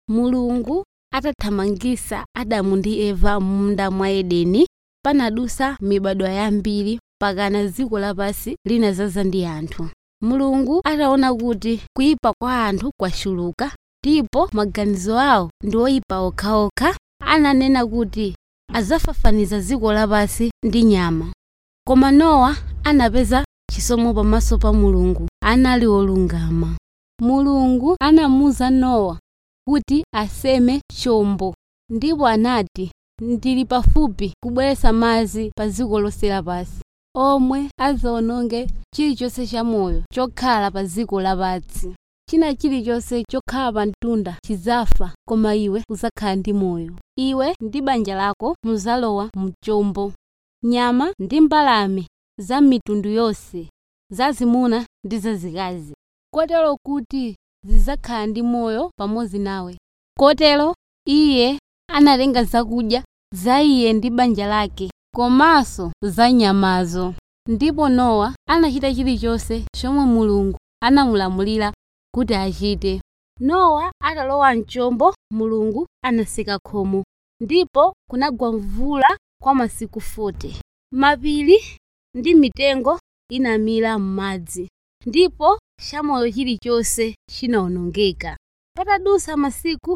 mulungu atathamangisa adamu ndi eva m'munda mwa edeni panadusa mibadwa yambiri pakana dziko lapansi linazaza ndi anthu mulungu ataona kuti kuyipa kwa anthu kwachuluka ndipo maganizo awo ndi oyipa okhaokha ananena kuti adzafafaniza dziko lapansi ndi nyama koma nowa anapeza chisomo pamaso pa mulungu anali wolungama mulungu anamuwuza nowa kuti aseme chombo ndipo anati ndili pafupi kubweretsa madzi pa dziko lonse lapansi omwe adzawononge chilichonse chamoyo chokhala pa dziko lapansi china chilichonse chokhala pa mtunda chidzafa koma iwe udzakhala ndi moyo iwe ndi banja lako mudzalowa mchombo nyama ndi mbalame za mitundu yonse zazimuna ndi zazikazi kotero kuti zidzakhala ndi moyo pamodzi nawe kotero iye analenga zakudya za iye ndi banja lake komanso za nyamazo ndipo nowa anachita chilichonse chomwe mulungu anamulamulira kuti achite nowa atalowa mchombo mulungu anaseka khomo ndipo kunagwa mvula kwa masiku 40 mapiri ndi mitengo inamira m'madzi ndipo chamoyo chilichonse chinawonongeka patadusa masiku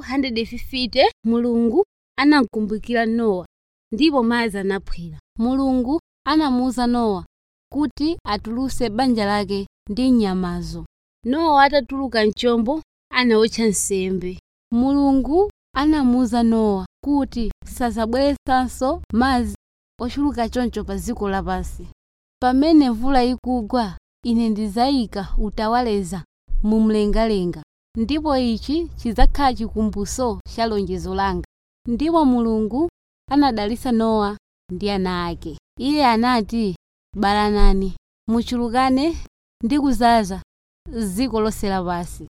150 mulungu anamkumbukira nowa ndipo madzi anaphwera mulungu anamuwuza nowa kuti atulutse banja lake ndi nyamazo nowa atatuluka mchombo anawotcha nsembe mulungu anamuwuza nowa kuti sazabweretsanso madzi ochuluka choncho pa dziko lapansi pamene mvula ikugwa ine ndidzayika utawaleza mu mlengalenga ndipo ichi chidzakhala chikumbutso cha lonjezo langa ndipo mulungu anadalitsa nowa ndi ana ake iye anati balanani muchulukane ndi kuzaza dziko lonse lapansi